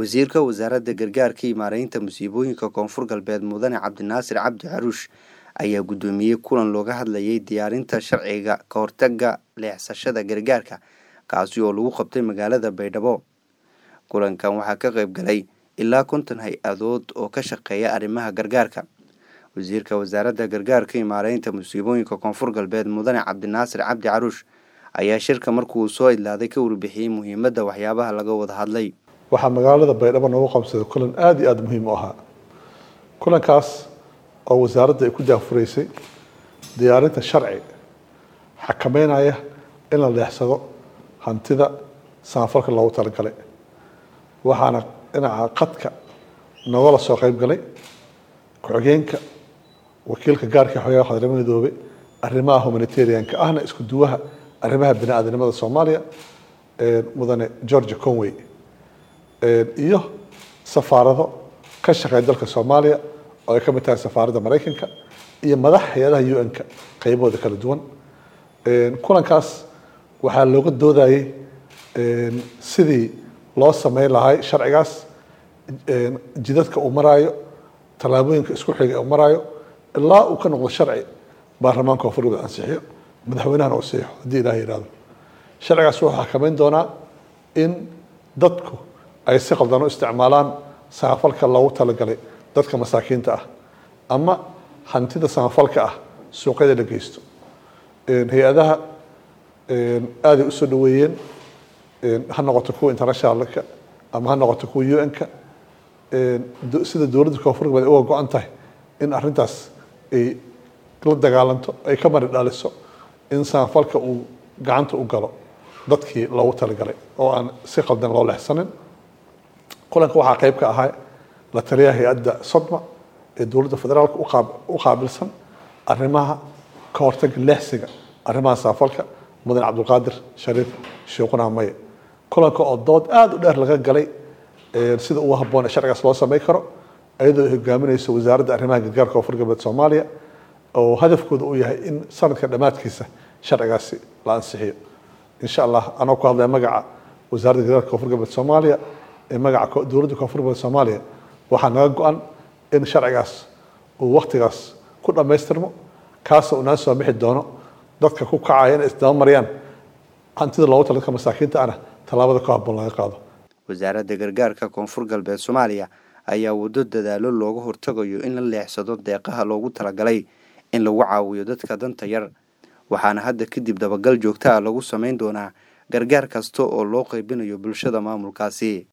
wasiirka wasaaradda gargaarka iyo maareynta musiibooyinka koonfur galbeed mudane cabdinaasir cabdi caruush ayaa guddoomiyey kulan looga hadlayay diyaarinta sharciga ka hortaga leexsashada gargaarka kaasi oo lagu qabtay magaalada baydhabo kulankan waxaa ka qayb galay ilaa konton hay-adood oo ka shaqeeya arrimaha gargaarka wasiirka wasaaradda gargaarka iyo maareynta musiibooyinka koonfur galbeed mudane cabdinaasir cabdi caruush ayaa shirka markuu soo idlaaday ka warbixiyey muhiimadda waxyaabaha laga wada hadlay waxaa magaalada baydhabo noogu qabsaday kulan aada iyo aada muhiim u ahaa kulankaas oo wasaaradda ay ku daafuraysay diyaarinta sharci xakameynaya in la leexsado hantida samafalka loogu talagalay waxaana dhinaca qadka nogala soo qayb galay ku-xigeenka wakiilka gaarka xogaha qadarnimo midoobe arrimaha humanitarianka ahna isku duwaha arrimaha bini aadanimada soomaaliya mudane georgia conway iyo safaarado ka shaqeeya dalka soomaaliya oo ay ka mid tahay safaaradda maraykanka iyo madax hay-adaha u n-ka qaybahooda kala duwan kulankaas waxaa looga doodayay sidii loo sameyn lahay sharcigaas jidadka uu maraayo tallaabooyinka isku xiga uu maraayo ilaa uu ka noqdo sharci baarlamaanka koonfur galbeed ansixiyo madaxweynahana uu saxiixo haddii ilaah yihahdo sharcigaas wuxuu xakameyn doonaa in dadku ay si qaldan u isticmaalaan samafalka loogu talagalay dadka masaakiinta ah ama hantida samafalka ah suuqyada la geysto hay-adaha aaday usoo dhaweeyeen ha noqoto kuwa internationalka ama ha noqoto kuwa u n-ka sida dowladda koonfur galbeed uga go-an tahay in arrintaas ay la dagaalanto ay ka mari dhaliso in samafalka uu gacanta u galo dadkii loogu talagalay oo aan si qaldan loo leexsanin kulanka waxaa qayb ka ahaa la taliyaha hay-adda sodma ee dowladda federaalka u qaabilsan arrimaha ka hortaga leexsiga arrimaha samafalka mudane cabdulqaadir shariif sheekhuna maye kulanka oo dood aada u dheer laga galay sida ugu habboon ee sharcigaas loo samey karo iyadoo ay hogaaminayso wasaaradda arrimaha gargaarka koonfur galbeed soomaaliya oo hadafkooda uu yahay in sanadka dhammaadkiisa sharcigaasi la ansixiyo insha allah anoo ku hadlaya magaca wasaaradda gargaarka koonfur galbeed soomaaliya ee magaca dowladda koonfur galbeed soomaaliya waxaa naga go-an in sharcigaas uu waktigaas ku dhammaystirmo kaasoo unaan soo bixi doono dadka ku kacaya inay isdaba mariyaan hantida loogu talagalka masaakiinta ana tallaabada ku habboon laga qaado wasaaradda gargaarka koonfur galbeed soomaaliya ayaa waddo dadaalo looga hortagayo in la leexsado deeqaha loogu talagalay in lagu caawiyo dadka danta yar waxaana hadda kadib dabagal joogta ah lagu samayn doonaa gargaar kasta oo loo qaybinayo bulshada maamulkaasi